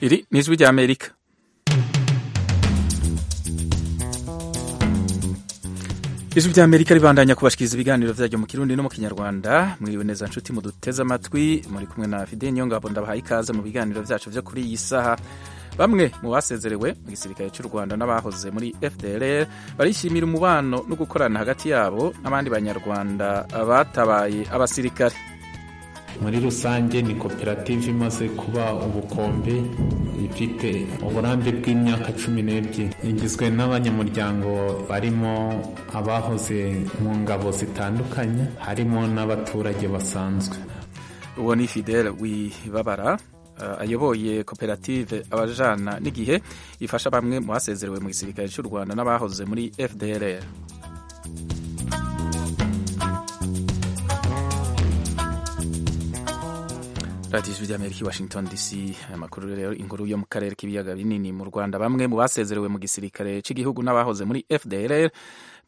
Iri ni ijwi ry'Amerika. ijwi ry'amerika ribandanya kubashikiriza ibiganiro byaryo mu kirundi no mu kinyarwanda mwiriwe neza nshuti muduteze amatwi muri kumwe na fide nyongabo ndabahaye ikaze mu biganiro byacu byo kuri iyi saha bamwe mu basezerewe mu gisirikare cy'u rwanda n'abahoze muri fdr barishimira umubano no gukorana hagati yabo n'abandi banyarwanda batabaye abasirikare muri rusange ni koperative imaze kuba ubukombe ifite uburambe bw'imyaka cumi n'ebyiri igizwe n'abanyamuryango barimo abahoze mu ngabo zitandukanye harimo n'abaturage basanzwe uwo ni fidele wibabara ayoboye koperative abajana n'igihe ifasha bamwe mu basezerewe mu gisirikare cy'u rwanda n'abahoze muri fdr radiyo ijwi ry'amerika i washington dc amakuru rero inkuru yo mu karere k'ibiyaga binini mu rwanda bamwe mu basezerewe mu gisirikare cy'igihugu n'abahoze muri fdr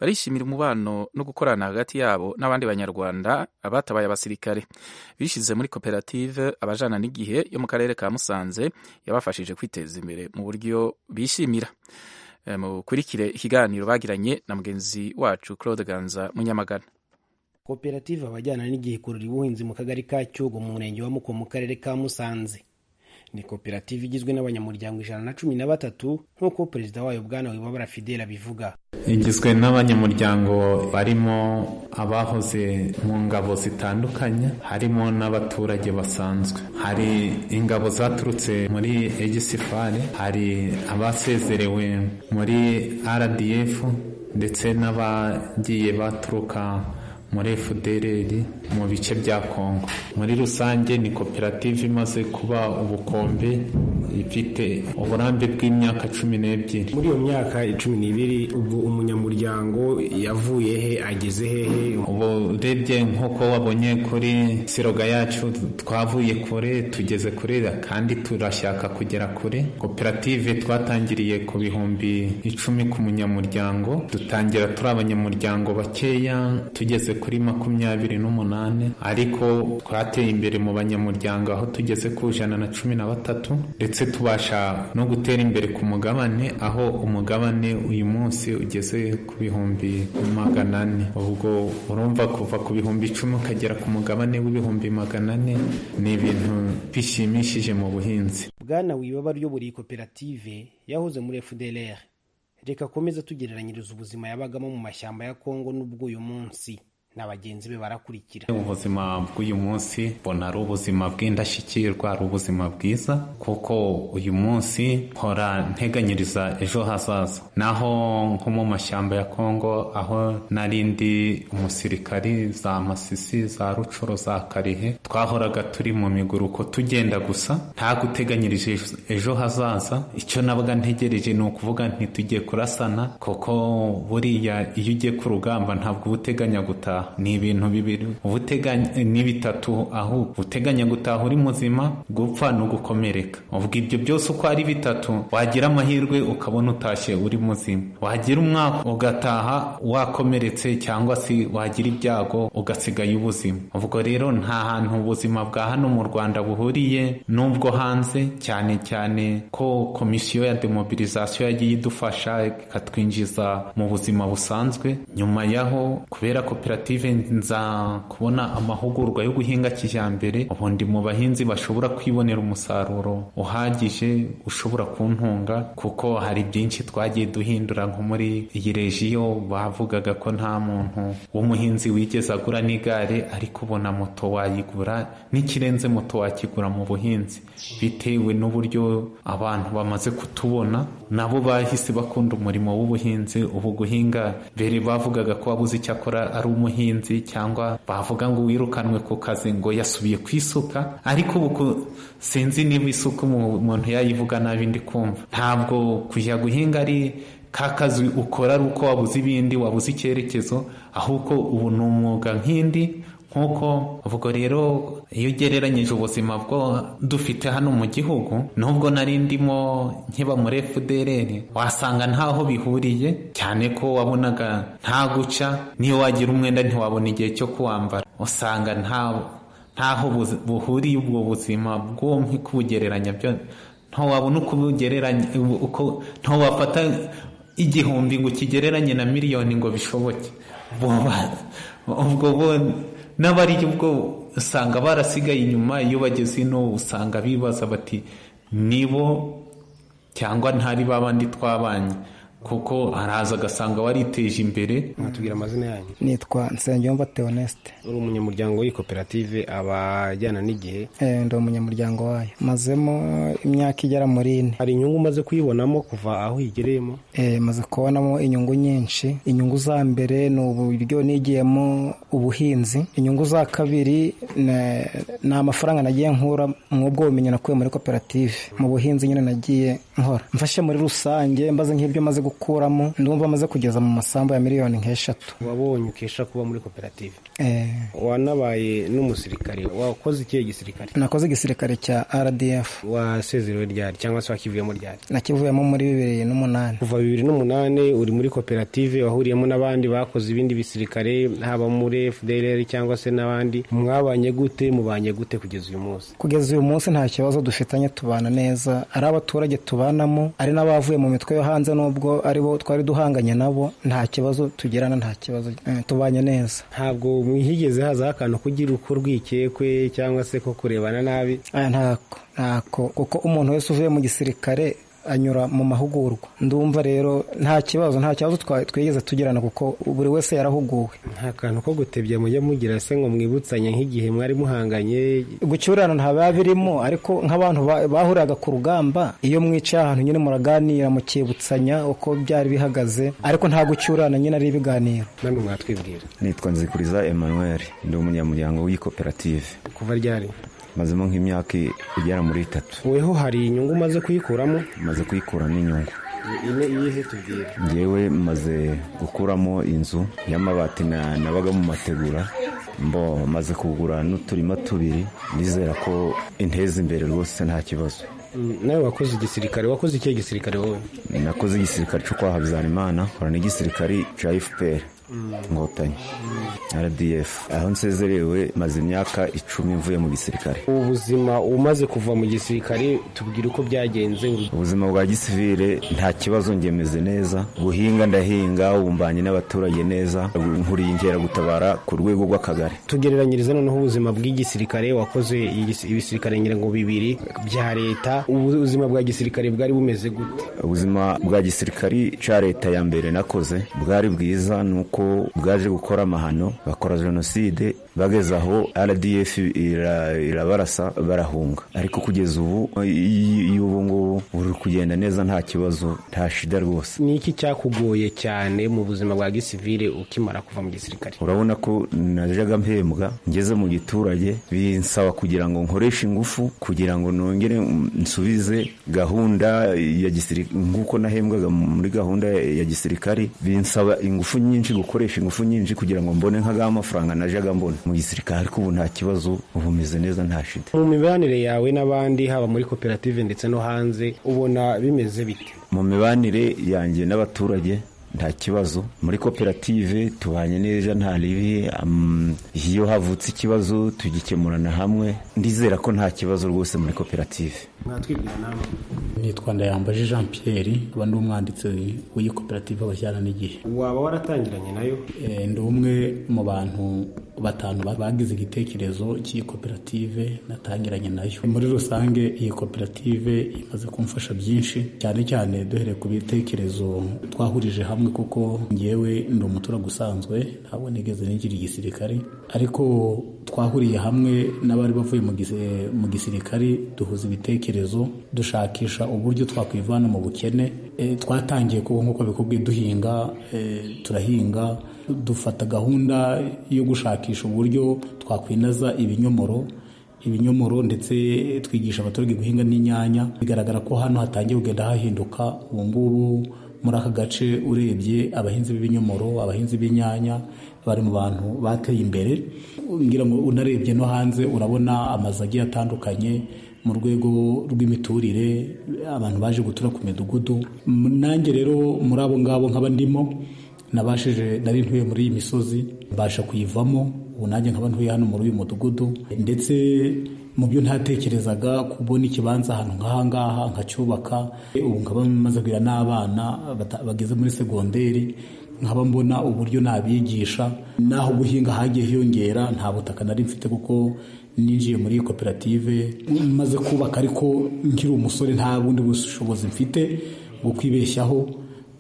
barishimira umubano no gukorana hagati yabo n'abandi banyarwanda abatabaye abasirikare bishyize muri koperative abajana n'igihe yo mu karere ka musanze yabafashije kwiteza imbere mu buryo bishimira mukurikire ikiganiro bagiranye na mugenzi wacu claude ganza munyamagana koperative abajyana n'igihe ikurura ubuhinzi mu kagari ka cyugu mu murenge wa muko mu karere ka musanze ni koperative igizwe n'abanyamuryango ijana na cumi na batatu nk'uko perezida wayo bwana wibabara fidele abivuga igizwe n'abanyamuryango barimo abahoze mu ngabo zitandukanye harimo n'abaturage basanzwe hari ingabo zaturutse muri egisifare hari abasezerewe muri rdf ndetse n'abagiye baturuka muri fdr mu bice bya kongo muri rusange ni koperative imaze kuba ubukombe ifite uburambe bw'imyaka cumi n'ebyiri muri iyo myaka cumi n'ibiri ubwo umunyamuryango yavuye he ageze hehe ubu urebye nk'uko wabonye kuri siroga yacu twavuye kure tugeze kure kandi turashaka kugera kure koperative twatangiriye ku bihumbi icumi ku munyamuryango dutangira turi abanyamuryango bakeya tugeze kuri makumyabiri n'umunani ariko twateye imbere mu banyamuryango aho tugeze ku ijana na cumi na batatu ndetse tubasha no gutera imbere ku mugabane aho umugabane uyu munsi ugeze ku bihumbi magana ane ubwo urumva kuva ku bihumbi icumi ukagera ku mugabane w'ibihumbi magana ane ni ibintu bishimishije mu buhinzi bwana wibaba ryoburiye koperative yahoze muri fdr reka akomeze tugereranyiriza ubuzima yabagamo mu mashyamba ya kongo n'ubw'uyu munsi na bagenzi be barakurikira ubuzima bw'uyu munsi mbona ari ubuzima bw'indashyikirwa ari ubuzima bwiza kuko uyu munsi mpora nteganyiriza ejo hazaza naho nko mu mashyamba ya kongo aho narindi umusirikari za masisi za rucuro za karihe twahoraga turi mu miguruko tugenda gusa nta guteganyirije ejo hazaza icyo nabaga ntegereje ni ukuvuga ntitujye kurasana kuko buriya iyo ugiye ku rugamba ntabwo uba uteganya gutaha ni ibintu bibiri ni bitatu ahubwo uteganya gutaha uri muzima gupfa no gukomereka ubwo ibyo byose uko ari bitatu wagira amahirwe ukabona utashye uri muzima wagira umwaka ugataha wakomeretse cyangwa se wagira ibyago ugasigaye ubuzima ubwo rero nta hantu ubuzima bwa hano mu rwanda buhuriye n'ubwo hanze cyane cyane ko komisiyo ya demobilisation yagiye idufasha ikatwinjiza mu buzima busanzwe nyuma yaho kubera koperative nza kubona amahugurwa yo guhinga kijyambere ubundi mu bahinzi bashobora kwibonera umusaruro uhagije ushobora kuntunga kuko hari byinshi twagiye duhindura nko muri iyi rejiyo bavugaga ko nta muntu w'umuhinzi wigeze agura n'igare ariko ubona moto wayigura n'ikirenze moto wakigura mu buhinzi bitewe n'uburyo abantu bamaze kutubona nabo bahise bakunda umurimo w'ubuhinzi ubu guhinga mbere bavugaga ko wabuze icyakora ari umuhinzi umuhinzi cyangwa bavuga ngo wirukanwe ku kazi ngo yasubiye ku isuka ariko ubu sinzi niba isuka umuntu yayivuga nabi ndi kumva ntabwo kujya guhinga ari ka kazi ukora ari uko wabuze ibindi wabuze icyerekezo ahubwo ubu ni umwuga nk'indi nk'uko ubwo rero iyo ugereranyije ubuzima bwo dufite hano mu gihugu nubwo nari ndimo nkiba muri fdr wasanga ntaho bihuriye cyane ko wabonaga nta guca niyo wagira umwenda ntiwabona igihe cyo kuwambara usanga ntaho buhuriye ubwo buzima bw'uwo kubugereranya byo ntawabona uko ugereranya uko ntawafata igihumbi ngo ukigereranye na miliyoni ngo bishoboke ubwo bo n'abari ubwo usanga barasigaye inyuma iyo bageze ino usanga bibaza bati nibo cyangwa ntari babandi twabanye kuko araza agasanga wariteje imbere mwatubwira amazina yanyu nitwa nsengiyumva teonesite uri umunyamuryango w'iyi koperative abajyana n'igihe ndi umunyamuryango wayo mazemo imyaka igera muri ine hari inyungu umaze kuyibonamo kuva aho uyigereyemo maze kubonamo inyungu nyinshi inyungu za mbere ni uburyo nigiyemo ubuhinzi inyungu za kabiri ni amafaranga nagiye nkura mw'ubwo bumenyi nakuye muri koperative mu buhinzi nyine nagiye nkora mfashe muri rusange mbaze nk'ibyo maze gukora gukuramo ndumva amaze kugeza mu masambu ya miliyoni nk'eshatu wabonye ukesha kuba muri koperative wanabaye n'umusirikare wakoze ikihe gisirikare nakoze igisirikare cya rdf wasezerewe ryari cyangwa se wakivuyemo ryari nakivuyemo muri bibiri n'umunani kuva bibiri n'umunani uri muri koperative wahuriyemo n'abandi bakoze ibindi bisirikare haba muri fdrr cyangwa se n'abandi mwabanye gute mubanye gute kugeza uyu munsi kugeza uyu munsi nta kibazo dufitanye tubana neza ari abaturage tubanamo ari n'abavuye mu mitwe yo hanze n'ubwo aribo twari duhanganye nabo nta kibazo tugirana nta kibazo tubanye neza ntabwo higeze hazaho akantu kugira uko rwikekwe cyangwa se ko kurebana nabi ntako ntako kuko umuntu wese uvuye mu gisirikare anyura mu mahugurwa ndumva rero nta kibazo nta kibazo twigeze tugirana kuko buri wese yarahuguwe nta kantu ko gutebya mujya mugira se ngo mwibutsanye nk'igihe mwari muhanganye gucyurana nta birimo ariko nk'abantu bahuriraga ku rugamba iyo mwicaye ahantu nyine muraganira mukibutsanya uko byari bihagaze ariko nta gucyurana nyine ari ibiganiro namwe mwatwibwira nitwa nzikuriza Emmanuel ndi umunyamuryango w'ikoperative kuva ryari mazemo nk'imyaka igera muri itatu weho hari inyungu umaze kuyikuramo maze kuyikuramo inyungu ine iyihe tubwira ngewe maze gukuramo inzu y'amabati nabaga mu mategura mbo maze kugura n'uturima tubiri nizera ko inteza imbere rwose nta kibazo nawe wakoze igisirikare wakoze ikihe gisirikare wowe nakoze igisirikare cyo kwa habyarimana nkora n'igisirikare cya fpr inkotanyi rdf aho nsezerewe maze imyaka icumi mvuye mu gisirikare ubuzima umaze kuva mu gisirikare tubwira uko byagenze ubuzima bwa gisivire nta kibazo ngemeze neza guhinga ndahinga ubumbanye n'abaturage neza nkuriye inkeragutabara ku rwego rw'akagari tugereranyiriza noneho ubuzima bw'igisirikare wakoze ibisirikare ngo bibiri bya leta ubuzima bwa gisirikare bwari bumeze gute ubuzima bwa gisirikare cya leta ya mbere nakoze bwari bwiza ni uko bwaje gukora amahano bakora jenoside bageze aho rdf irabarasa barahunga ariko kugeza ubu y'ubu ngubu uri kugenda neza nta kibazo nta shida rwose ni iki cyakugoye cyane mu buzima bwa gisivire ukimara kuva mu gisirikare urabona ko najyaga mpembwa ngeze mu giturage binsaba kugira ngo nkoreshe ingufu kugira ngo nongere nsubize gahunda ya gisirikare nk'uko nahembwaga muri gahunda ya gisirikare binsaba ingufu nyinshi gukoresha ingufu nyinshi kugira ngo mbone nk'agaha amafaranga najyaga mbona mu gisirikare ariko ubu nta kibazo ubu umeze neza nta shida mu mibanire yawe n'abandi haba muri koperative ndetse no hanze ubona bimeze bite mu mibanire yanjye n'abaturage nta kibazo muri koperative tubanye neza nta ribi iyo havutse ikibazo tugikemurana hamwe ndizera ko nta kibazo rwose muri koperative nitwa ndayambaje jean pierre uba ndi umwanditsi w'iyi koperative abajyana n'igihe waba waratangiranye nayo ndi umwe mu bantu batanu bagize igitekerezo cy'iyi koperative natangiranye nayo muri rusange iyi koperative imaze kumfasha byinshi cyane cyane duhereye ku bitekerezo twahurije hamwe kuko ngewe ndi umuturage usanzwe ntabwo nigeze nigira igisirikare ariko twahuriye hamwe n'abari bavuye mu gisirikare duhuza ibitekerezo dushakisha uburyo twakwivana mu bukene twatangiye kuba nk'uko bikubwiye duhinga turahinga dufata gahunda yo gushakisha uburyo twakwinaza ibinyomoro ibinyomoro ndetse twigisha abaturage guhinga n'inyanya bigaragara ko hano hatangiye kugenda hahinduka ubu ngubu muri aka gace urebye abahinzi b'ibinyomoro abahinzi b'inyanya bari mu bantu bateye imbere ngira ngo unarebye no hanze urabona amazu agiye atandukanye mu rwego rw'imiturire abantu baje gutura ku midugudu nanjye rero muri abo ngabo nkaba ndimo nabashije nari ntuye muri iyi misozi mbasha kuyivamo ubu nanjye nkaba ntuye hano muri uyu mudugudu ndetse mu byo ntatekerezaga kubona ikibanza ahantu nk'aha ngaha nkacyubaka ubu nkaba maze kugira n'abana bata- bageze muri segonderi nkaba mbona uburyo nabigisha n'aho guhinga hagiye hiyongera nta butaka nari mfite kuko ninjiye muri iyi koperative maze kubaka ariko nkiri umusore nta bundi bushobozi mfite bwo kwibeshyaho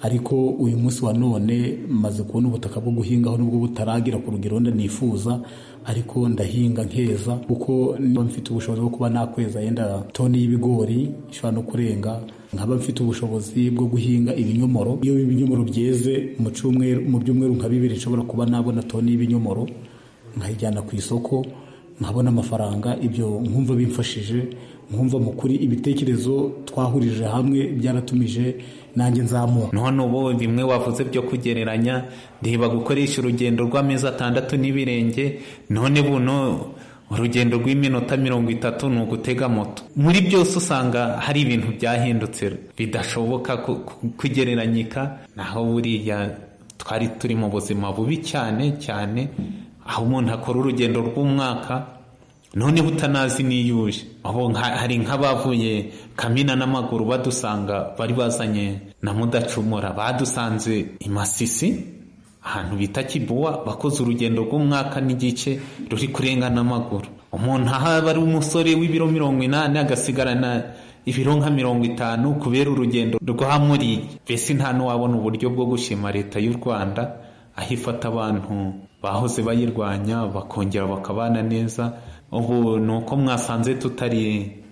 ariko uyu munsi wa none maze kubona ubutaka bwo guhingaho nubwo butaragira ku rugero wenda nifuza ariko ndahinga nkeza kuko niba mfite ubushobozi bwo kuba nakweza yenda toni y'ibigori ishobora no kurenga nkaba mfite ubushobozi bwo guhinga ibinyomoro iyo ibinyomoro byeze mu cyumweru mu byumweru nka bibiri nshobora kuba nabona toni y'ibinyomoro nkayijyana ku isoko nkabona amafaranga ibyo nkumva bimfashije nkumva mu kuri ibitekerezo twahurije hamwe byaratumije nanjye nzamuka none ubu bimwe wavuze byo kugereranya ndiba gukoresha urugendo rw'amezi atandatu n'ibirenge none buno urugendo rw'iminota mirongo itatu ni ugutega moto muri byose usanga hari ibintu byahindutse bidashoboka ku- ku- kugereranyika naho buriya twari turi mu buzima bubi cyane cyane aho umuntu akora urugendo rw'umwaka noneho utanazi niyuje aho nka- hari nk'abavuye kamina n'amaguru badusanga bari bazanye na mudacumura badusanze i masisi ahantu bita kibuwa bakoze urugendo rw'umwaka n'igice ruri kurenga n'amaguru umuntu ahaba ari umusore w'ibiro mirongo inani agasigarana ibiro nka mirongo itanu kubera urugendo rwamuriye mbese nta n'uwabona uburyo bwo gushima leta y'u rwanda aho ifata abantu bahoze bayirwanya bakongera bakabana neza ubu ni uko mwasanze tutari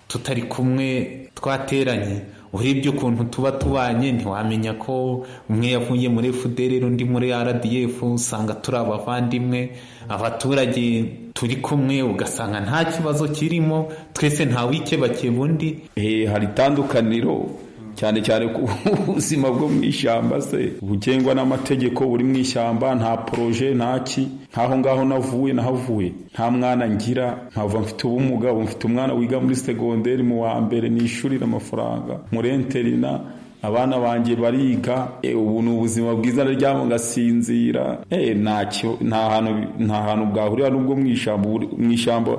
tutari kumwe twateranye urebye ukuntu tuba tubanye ntiwamenya ko umwe yavuye muri fudere undi muri rdf usanga turi abavandimwe abaturage turi kumwe ugasanga nta kibazo kirimo twese ntawikebakeba undi Eh, hari itandukaniro cyane cyane ku buzima bwo mu ishyamba se bugengwa n'amategeko buri mu ishyamba nta poroje ntaki nk'aho ngaho navuye nahavuye nta mwana ngira nkava mfite ubumuga ubu mfite umwana wiga muri segonderi mu wa mbere nishurira amafaranga muri enterina abana banjye bariga eh, ubu ni ubuzima bwiza ndaryama ngasinzira eh, ntacyo nta hantu nta hantu bwahurira n'ubwo mu ishyamba uri- mu ishyamba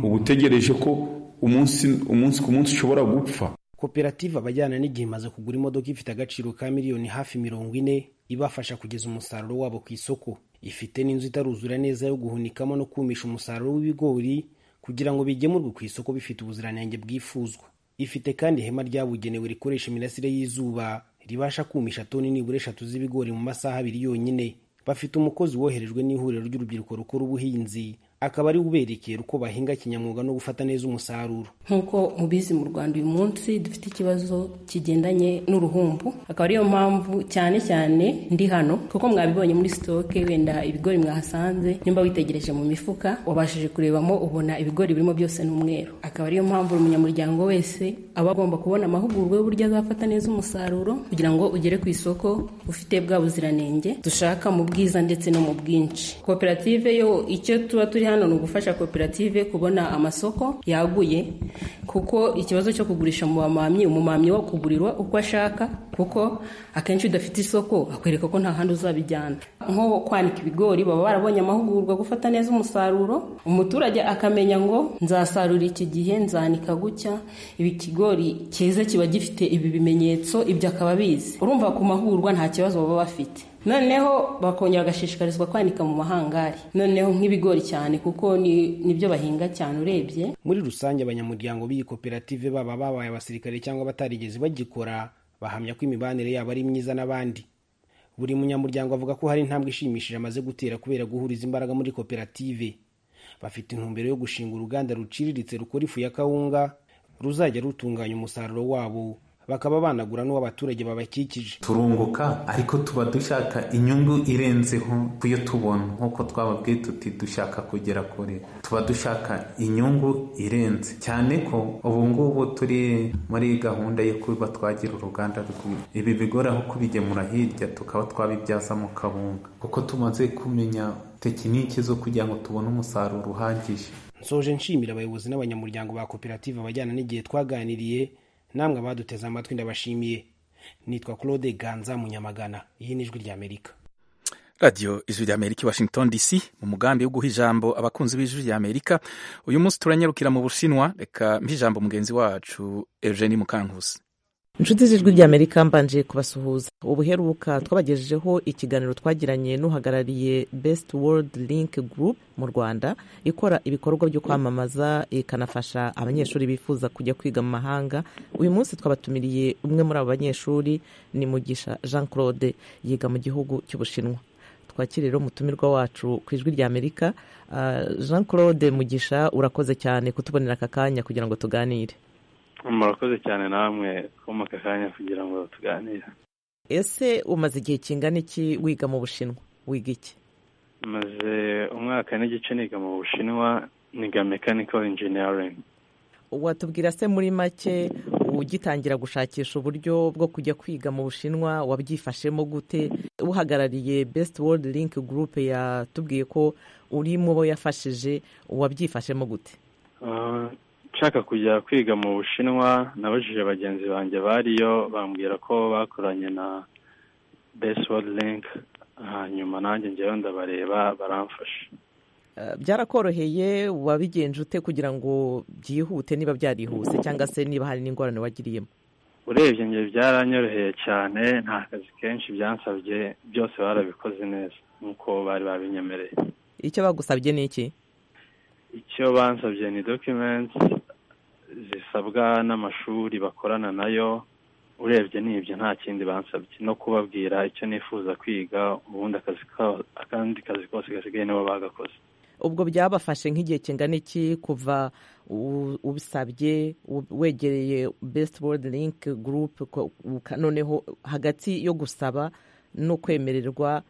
uba utegereje ko umunsi umunsi ku munsi ushobora gupfa koperative abajyana n'igihe imaze kugura imodoka ifite agaciro ka miliyoni hafi mirongo ine ibafasha kugeza umusaruro wabo ku isoko ifite n'inzu itaruzura neza yo guhunikamo no kumisha umusaruro w'ibigori kugira ngo bigemurwe ku isoko bifite ubuziranenge bwifuzwa ifite kandi ihema ryabugenewe rikoresha imirasire y'izuba ribasha kumisha toni nibura eshatu z'ibigori mu masaha abiri yonyine bafite umukozi woherejwe n'ihuriro ry'urubyiruko rukora ubuhinzi akaba ari we uberekera uko bahinga kinyamwuga no gufata neza umusaruro nk'uko mubizi mu rwanda uyu munsi dufite ikibazo kigendanye n'uruhumbu akaba ariyo mpamvu cyane cyane ndi hano kuko mwabibonye muri sitoke wenda ibigori mwahasanze nimba witegereje mu mifuka wabashije kurebamo ubona ibigori birimo byose ni umweru akaba ariyo mpamvu buri munyamuryango wese aba agomba kubona amahugurwa y'uburyo azafata neza umusaruro kugira ngo ugere ku isoko ufite bwa buziranenge dushaka mu bwiza ndetse no mu bwinshi koperative yo icyo tuba turi hano ni ugufasha koperative kubona amasoko yaguye kuko ikibazo cyo kugurisha mu bamamyi umumamyi wo kugurirwa uko ashaka kuko akenshi udafite isoko akwereka ko nta handi uzabijyana nko kwanika ibigori baba barabonye amahugurwa gufata neza umusaruro umuturage akamenya ngo nzasarura iki gihe nzanika gutya ibi kigori cyeze kiba gifite ibi bimenyetso ibyo akaba abizi urumva ku mahugurwa nta kibazo baba bafite noneho bakongera bagashishikarizwa kwanika mu mahangari noneho nk'ibigori cyane kuko ni nibyo bahinga cyane urebye muri rusange abanyamuryango b'iyi koperative baba babaye abasirikare cyangwa batarigeze bagikora bahamya ko imibanire yabo ari myiza n'abandi buri munyamuryango avuga ko hari intambwe ishimishije amaze gutera kubera guhuriza imbaraga muri koperative bafite intumbero yo gushinga uruganda ruciriritse rukora ifu ya kawunga ruzajya rutunganya umusaruro wabo bakaba banagura n'uw'abaturage babakikije turunguka ariko tuba dushaka inyungu irenzeho kuyo tubona nk'uko twababwiye tuti dushaka kugera kure tuba dushaka inyungu irenze cyane ko ubu ngubu turi muri gahunda yo kuba twagira uruganda rw'ubu ibi bigora aho kubigemura hirya tukaba twabibyaza mu kabunga kuko tumaze kumenya tekiniki zo kugira ngo tubone umusaruro uhagije nsoje nshimira abayobozi n'abanyamuryango ba koperative abajyana n'igihe twaganiriye namwe abaduteze amatwi ndabashimiye nitwa claude ganza munyamagana iyi ni ijwi ry'amerika radiyo ijwi ry'amerika i washington dc mu mugambi wo guha ijambo abakunzi b'ijwi ry'amerika uyu munsi turanyarukira mu bushinwa reka mpa ijambo mugenzi wacu eugenie mukankusi inshuti z'ijwi ry'amerika mbanje kubasuhuza ubuheruka twabagejejeho ikiganiro twagiranye n'uhagarariye best world link group mu rwanda ikora ibikorwa byo kwamamaza ikanafasha abanyeshuri bifuza kujya kwiga mu mahanga uyu munsi twabatumiriye umwe muri abo banyeshuri ni mugisha jean claude yiga mu gihugu cy'ubushinwa twakire rero umutumirwa wacu ku ijwi ry'amerika jean claude mugisha urakoze cyane kutubonera aka kanya kugira ngo tuganire murakoze cyane namwe twuma aka kanya kugira ngo tuganire ese umaze igihe kingana iki wiga mu bushinwa wiga iki maze umwaka n'igice niga mu bushinwa niga mechanical engineering watubwira se muri make ugitangira gushakisha uburyo bwo kujya kwiga mu bushinwa wabyifashemo gute uhagarariye best world link group yatubwiye ko uri mu bo yafashije wabyifashemo gute nshaka kujya kwiga mu bushinwa nabajije bagenzi banjye bariyo bambwira ko bakoranye na best world link hanyuma nanjye ngewe ndabareba baramfasha byarakoroheye wabigenje ute kugira ngo byihute niba byarihuse cyangwa se niba hari n'ingorane wagiriyemo urebye ngewe byaranyoroheye cyane nta kazi kenshi byansabye byose barabikoze neza nk'uko bari babinyemereye icyo bagusabye ni iki icyo bansabye ni dokimenti zisabwa n'amashuri bakorana nayo urebye nibyo nta kindi bansabye no kubabwira icyo nifuza kwiga ubundi akazi akandi kazi kose gasigaye nibo bagakoze ubwo byabafashe nk'igihe kingana iki kuva ubisabye wegereye best world link group noneho hagati yo gusaba no kwemererwa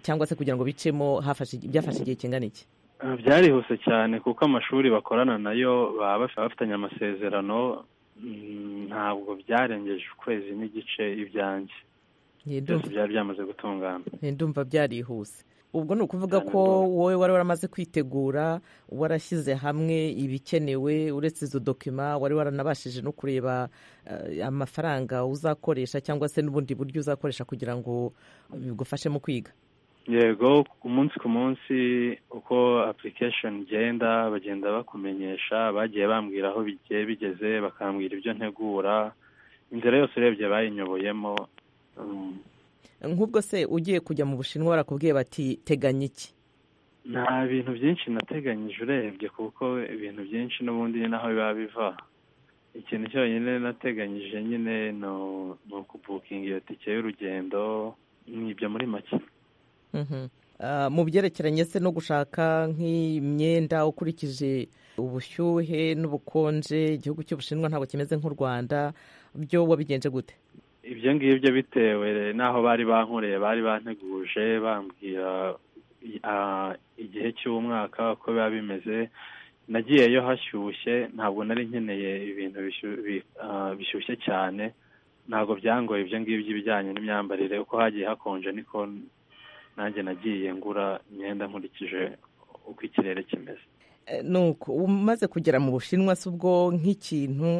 cyangwa se kugira ngo bicemo byafashe igihe kingana iki byarihuse cyane kuko amashuri bakorana nayo baba bafitanye amasezerano ntabwo byarengeje ukwezi n'igice ibyanjye byose byari byamaze gutungana ndumva byarihuse ubwo ni ukuvuga ko wowe wari waramaze kwitegura warashyize hamwe ibikenewe uretse izo dokima wari waranabashije no kureba amafaranga uzakoresha cyangwa se n'ubundi buryo uzakoresha kugira ngo bigufashe mu kwiga yego umunsi ku munsi uko application igenda bagenda bakumenyesha bagiye bambwira aho bigiye bigeze bakambwira ibyo ntegura inzira yose urebye bayinyoboyemo nk'ubwo se ugiye kujya mu bushinwa barakubwiye bati teganya iki nta bintu byinshi nateganyije urebye kuko ibintu byinshi n'ubundi ni naho biba biva ikintu cyonyine nateganyije nyine ni ukubukinga iyo tike y'urugendo ni ibyo muri make mu byerekeranye se no gushaka nk'imyenda ukurikije ubushyuhe n'ubukonje igihugu cy'ubushinwa ntabwo kimeze nk'u rwanda byo wabigenje gute ibyo ngibyo bitewe n'aho bari bankoreye bari banteguje bambwira igihe cy'umwaka uko biba bimeze nagiyeyo hashyushye ntabwo nari nkeneye ibintu bishyushye cyane ntabwo byangoye ibyo ngibyo ibijyanye n'imyambarire uko hagiye hakonje niko nanjye nagiye ngura imyenda nkurikije uko ikirere kimeze nuko umaze kugera mu bushinwa si ubwo nk'ikintu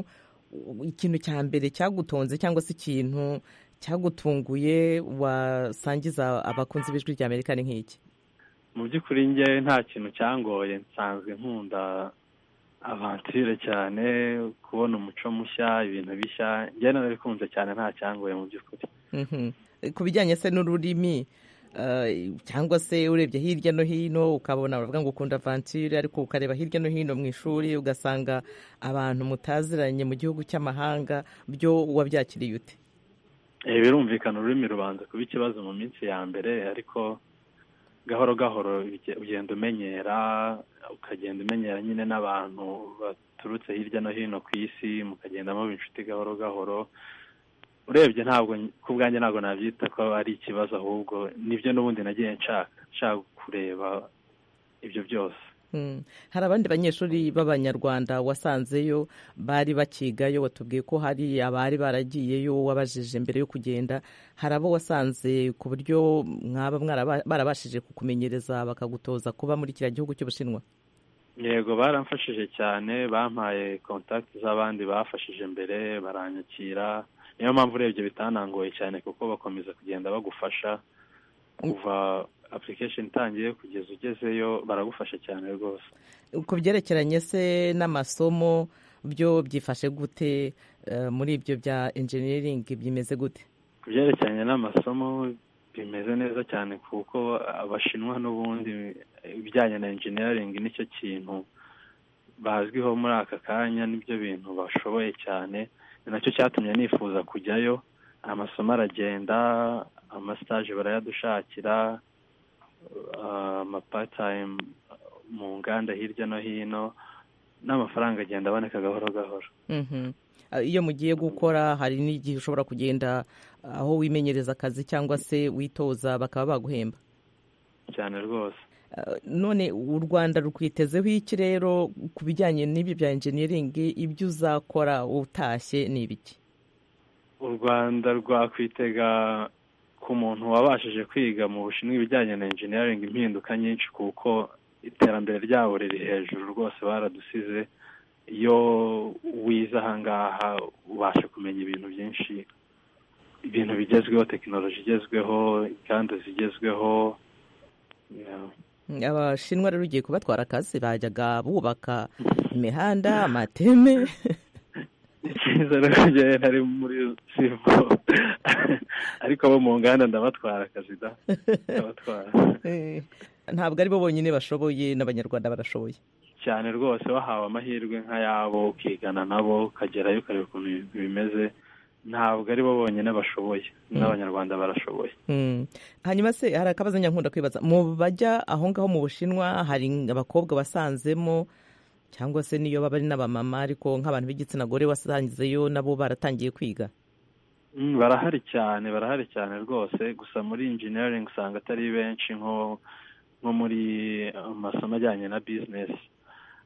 ikintu cya mbere cyagutonze cyangwa se ikintu cyagutunguye wasangiza abakunzi b'ijwi rya amerika ni nk'iki mu by'ukuri ngewe nta kintu cyangoye nsanzwe nkunda avantire cyane kubona umuco mushya ibintu bishya ngewe narabikunze cyane nta cyangoye mu by'ukuri ku bijyanye se n'ururimi cyangwa se urebye hirya no hino ukabona baravuga ngo ukunda avanture ariko ukareba hirya no hino mu ishuri ugasanga abantu mutaziranye mu gihugu cy'amahanga byo wabyakiriye ute birumvikana ururimi rubanza kuba ikibazo mu minsi ya mbere ariko gahoro gahoro ugenda umenyera ukagenda umenyera nyine n'abantu baturutse hirya no hino ku isi mukagenda muba inshuti gahoro gahoro urebye ntabwo ku bwanjye ntabwo nabyita ko ari ikibazo ahubwo nibyo n'ubundi nagiye nshaka nshaka kureba ibyo byose hari abandi banyeshuri b'abanyarwanda wasanzeyo bari bakigayo watubwiye ko hari abari baragiyeyo wabajije mbere yo kugenda hari abo wasanze ku buryo mwaba barabashije kukumenyereza bakagutoza kuba muri kiriya gihugu cy'ubushinwa yego baramfashije cyane bampaye kontakiti z'abandi bafashije mbere baranyakira niyo mpamvu urebye bitanangoye cyane kuko bakomeza kugenda bagufasha kuva application itangiye kugeza ugezeyo baragufasha cyane rwose ku byerekeranye se n'amasomo byo byifashe gute eh, muri ibyo bya engineering bimeze gute ku byerekeranye n'amasomo bimeze neza cyane kuko abashinwa n'ubundi ibijyanye na engineering nicyo kintu bazwiho muri aka kanya nibyo bintu bashoboye cyane ni nacyo cyatumye nifuza kujyayo amasomo aragenda amasitaje barayadushakira uh, amapatayimu mu nganda hirya no hino n'amafaranga agenda aboneka gahoro gahoro Mhm. Ah, iyo mugiye gukora hari n'igihe ushobora kugenda aho wimenyereza akazi cyangwa se witoza bakaba baguhemba cyane rwose Ah, none u rwanda rwitezeho iki rero ku bijyanye n'ibi bya engineering ibyo uzakora utashye ni ibiki u rwanda rwakwitega ku muntu wabashije kwiga mu bushinwa ibijyanye na engineering impinduka nyinshi kuko iterambere ryabo riri hejuru rwose baradusize iyo wize ahangaha ubasha kumenya ibintu byinshi ibintu bigezweho tekinoloji igezweho inganda zigezweho yeah. Mm, abashinwa rero ugiye kubatwara akazi bajyaga bubaka imihanda amateme icyizere kujyayo ntari muri sibo ariko abo mu nganda ndabatwara akazi da ndabatwara Eh, ntabwo ari bo bonyine bashoboye n'abanyarwanda barashoboye cyane rwose wahawe amahirwe nk'ayabo ukigana nabo ukagerayo ukareba ukuntu ibintu bimeze ntabwo ari bo bonyine bashoboye n'abanyarwanda barashoboye Mm. hanyuma se hari akabazo nyankunda kwibaza mu bajya aho ngaho mu bushinwa hari abakobwa wasanzemo cyangwa se niyo baba ari n'abamama ariko nk'abantu b'igitsina gore wasangizeyo nabo baratangiye kwiga Mm, barahari cyane barahari cyane rwose gusa muri engineering usanga atari benshi nko nko muri amasomo ajyanye na business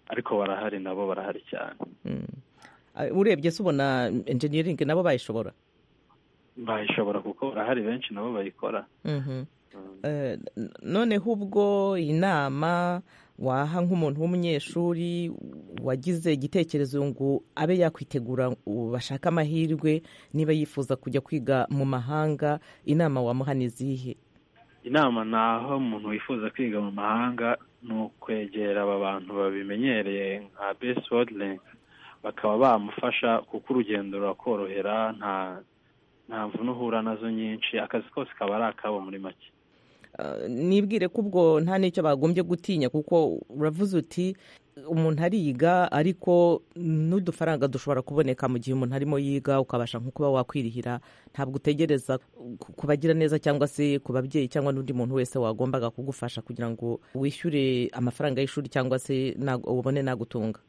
ariko barahari nabo barahari cyane Mm. Ah, urebye se ubona engineering nabo bayishobora bayishobora kuko barahari benshi nabo bayikora Mhm. Eh, n- noneho ubwo inama waha nk'umuntu w'umunyeshuri wagize igitekerezo ngo abe yakwitegura u- bashake amahirwe niba yifuza kujya kwiga mu mahanga inama wamuha ni izihe inama ni aho umuntu wifuza kwiga mu mahanga ni ukwegera aba bantu babimenyereye nka besi wodirengi bakaba bamufasha kuko urugendo rurakorohera nta nta mvune uhura nazo nyinshi akazi kose kaba ari akabo muri make Eh, nibwire ko ubwo nta n'icyo bagombye gutinya kuko uravuze uti umuntu ariga ariko n'udufaranga dushobora kuboneka mu gihe umuntu arimo yiga ukabasha nko kuba wakwirihira ntabwo utegereza ku- ku bagira neza cyangwa se ku babyeyi cyangwa n'undi muntu wese wagombaga kugufasha kugira ngo wishyure amafaranga y'ishuri cyangwa se nago- ubone nagutunga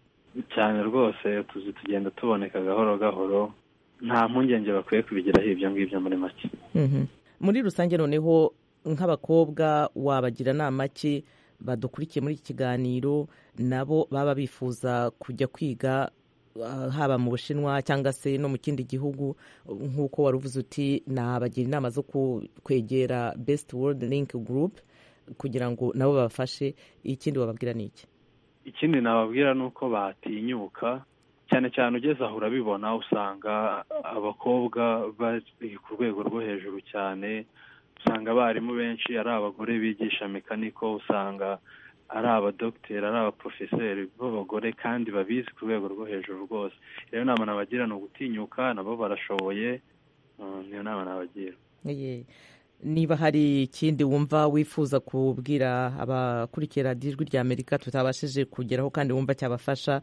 cyane rwose utuzi tugenda tuboneka gahoro gahoro nta mpungenge bakwiye kubigiraho ibyo ngibyo muri make Mhm. muri rusange noneho nk'abakobwa wabagira inama ki badukurikiye muri iki kiganiro nabo baba bifuza kujya kwiga ah, haba mu bushinwa cyangwa se no mu kindi gihugu nk'uko wari uvuze uti nabagira inama zo ku- kwegera best world link group kugira ngo nabo babafashe ikindi wababwira ni iki ikindi nababwira ni uko batinyuka cyane cyane ugeze aho urabibona usanga abakobwa bari ku rwego rwo hejuru cyane usanga abarimu benshi ari abagore bigisha mekaniko usanga ari abadogiteri ari abaporofeseri b'abagore kandi babizi ku rwego rwo hejuru rwose rero inama nabagira ni ugutinyuka nabo barashoboye Mm, niyo nama nabagira Ye. niba hari ikindi wumva wifuza kubwira abakurikira radiyo ijwi rya amerika tutabashije kugeraho kandi wumva cyabafasha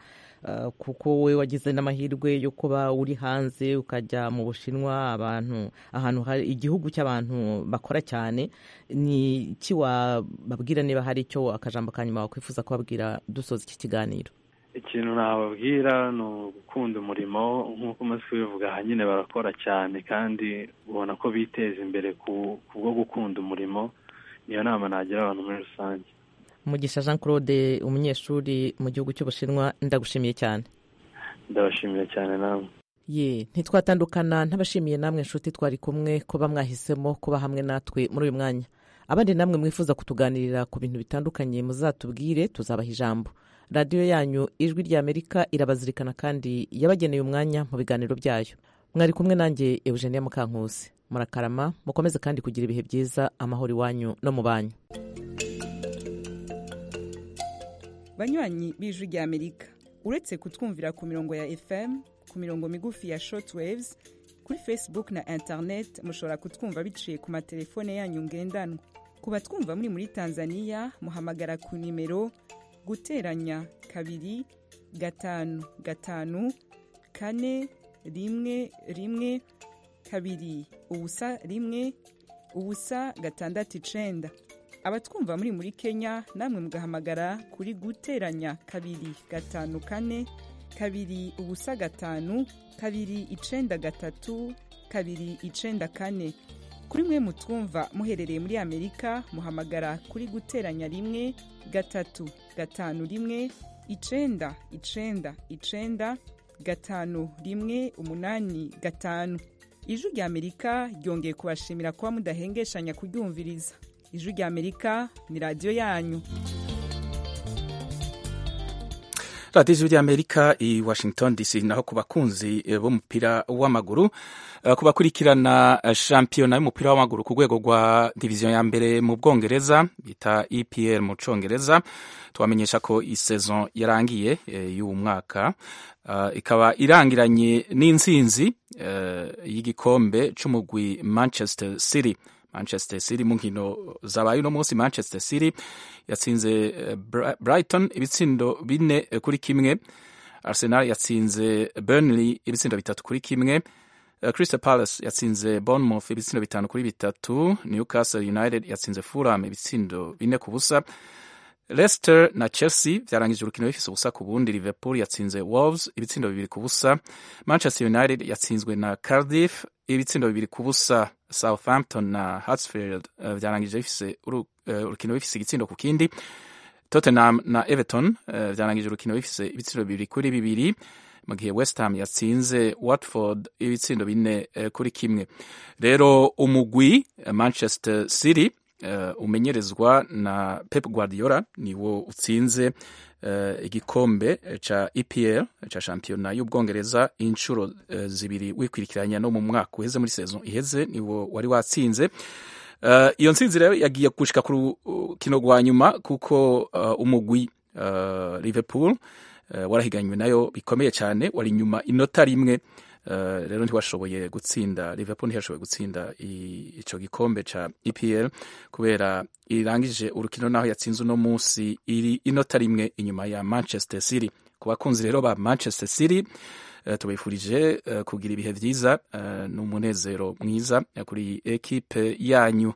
eh, kuko wowe wagize n'amahirwe yo kuba uri hanze ukajya mu bushinwa abantu ahantu hari igihugu cy'abantu bakora cyane ni iki wababwira niba hari icyo akajambo ka nyuma wakwifuza kubabwira dusoza iki kiganiro ikintu nababwira ni ugukunda umurimo nk'uko umaze kubivuga aha nyine barakora cyane kandi ubona ko biteza imbere ku kubwo gukunda umurimo niyo nama nagira abantu muri rusange mugisha jean claude umunyeshuri mu gihugu cy'ubushinwa ndagushimiye cyane ndabashimira cyane namwe ye ntitwatandukana ntabashimiye namwe inshuti twari kumwe kuba mwahisemo kuba hamwe natwe muri uyu mwanya abandi namwe mwifuza kutuganirira ku bintu bitandukanye muzatubwire tuzabaha ijambo radiyo yanyu ijwi ry'amerika irabazirikana kandi yabageneye umwanya mu biganiro byayo mwari kumwe nanjye eugenia mukankusi murakarama mukomeze kandi kugira ibihe byiza amahoro iwanyu no mu banyu banywanyi b'ijwi ry'amerika uretse kutwumvira ku mirongo ya fm ku mirongo migufi ya shortwaves kuri facebook na internet mushobora kutwumva biciye ku matelefone yanyu ngendanwa ku batwumva muri muri tanzania muhamagara ku nimero guteranya kabiri gatanu gatanu kane rimwe rimwe kabiri ubusa rimwe ubusa gatandatu icenda abatwumva muri muri kenya namwe mugahamagara kuri guteranya kabiri gatanu kane kabiri ubusa gatanu kabiri icenda gatatu kabiri icenda kane kuri mwe mutwumva muherereye muri amerika muhamagara kuri guteranya rimwe gatatu gatanu rimwe icenda icenda icenda gatanu rimwe umunani gatanu ijwi rya amerika ryongeye kubashimira kuba mudahengeshanya kuryumviriza ijwi rya amerika ni radiyo yanyu radiyo ijwi ry'amerika i washington dc naho ku bakunzi eh, b'umupira w'amaguru eh, ku bakurikirana eh, shampiyona y'umupira w'amaguru ku rwego rwa diviziyo ya mbere mu bwongereza bita epr mu congereza tubamenyesha ko isezon yarangiye eh, y'uwu mwaka Uh, ikaba irangiranye n'intsinzi uh, y'igikombe c'umugwi manchester city manchester city mu nkino zabaye uno munsi manchester city yatsinze eh, Bra- brighton ibitsindo bine eh, kuri kimwe arsenal yatsinze burnley ibitsindo bitatu kuri kimwe Eh, crystal palace yatsinze bournemouth ibitsindo bitanu kuri bitatu newcastle united yatsinze fulham ibitsindo bine ku busa leicester na chelsea byarangije urukino bifise ubusa ku bundi liverpool yatsinze wolves ibitsindo bibiri ku busa manchester united yatsinzwe na cardiff ibitsindo bibiri ku busa southampton na hatsfield uh, byarangije bifise uru- eh, urukino bifise igitsindo ku kindi tottenham na everton eh, byarangije urukino bifise ibitsindo bibiri kuri bibiri mu gihe west ham yatsinze watford ibitsindo bine eh, kuri kimwe rero umugwi eh, manchester city eh, umenyerezwa na pep guardiola niwo utsinze eh, igikombe ca epl ca shampiyona y'ubwongereza inshuro eh, zibiri wikurikiranya no mu mwaka uheze muri saison iheze niwo wari watsinze Eh, iyo ntsinzi rero yagiye gushika ku rukino rwa nyuma kuko eh, umugwi eh, liverpool eh, warahiganywe nayo bikomeye cyane wari inyuma inota rimwe eh, rero ntiwashoboye gutsinda liverpool ntiyashoboye gutsinda i- ico gikombe ca epl kubera irangije urukino naho yatsinze uno munsi iri inota rimwe inyuma ya manchester city ku bakunzi rero ba manchester city eh, tubifurije eh, kugira ibihe byiza eh, n'umunezero mwiza eh, kuri ekipe yanyu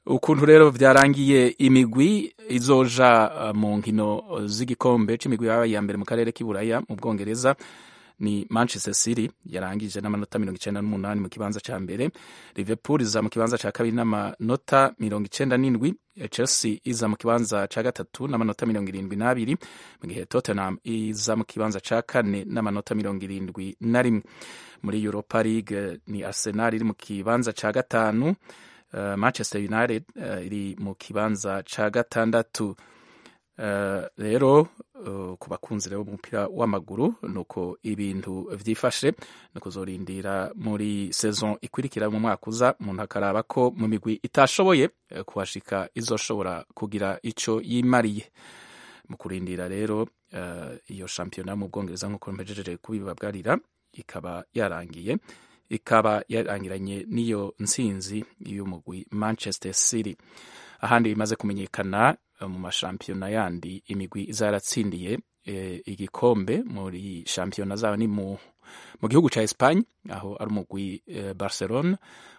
ukuntu rero byarangiye imigwi izoja eh, mu nkino z'igikombe c'imigwi yaba iya mbere mu karere k'iburaya mu bwongereza ni manchester city yarangije n'amanota mirongo icenda n'umunani mu kibanza ca mbere liverpool iza mu kibanza ca kabiri n'amanota mirongo icenda n'indwi eh, chelsea iza mu kibanza ca gatatu n'amanota mirongo irindwi n'abiri mu gihe tottenham iza mu kibanza ca kane n'amanota mirongo irindwi na rimwe muri europa league eh, ni arsenal iri mu kibanza ca gatanu eh, manchester united eh, iri mu kibanza ca gatandatu Eh, rero eh, ku bakunzi rero b'umupira w'amaguru nuko ibintu vyifashe no kuzorindira muri saison ikurikira mu mwaka uza umuntu akaraba ko mu migwi itashoboye eh, kuhashika izoshobora kugira ico yimariye mu kurindira rero eh, iyo shampiyona mu bwongereza nk'uko mpejeje kubibabwarira ikaba yarangiye ikaba yarangiranye n'iyo ntsinzi y'umugwi manchester city ahandi bimaze kumenyekana eh, mu mashampiyona yandi imigwi izaratsindiye eh, igikombe muri shampiyona zabo ni mu mu gihugu cya Espagne aho ari umugwi eh, Barcelona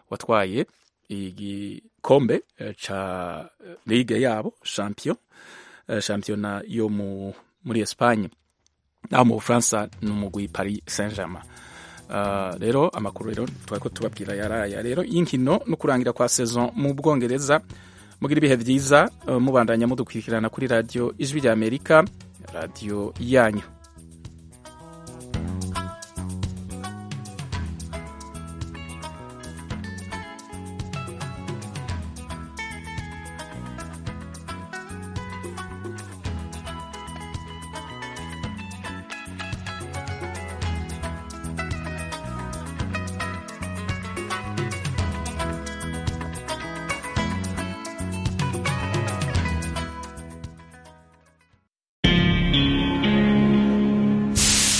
watwaye igikombe eh, ca eh, ligue yabo champion eh, shampiyona yo mu muri Espagne naho mu Bufaransa ni umugwi Paris Saint-Germain Uh, rero amakuru rero twari ko tubabwira yaraya rero y'inkino no kurangira kwa saison mu bwongereza mugira ibihe byiza uh, mubandanya mudukurikirana kuri radiyo ijwi ry'amerika radiyo yanyu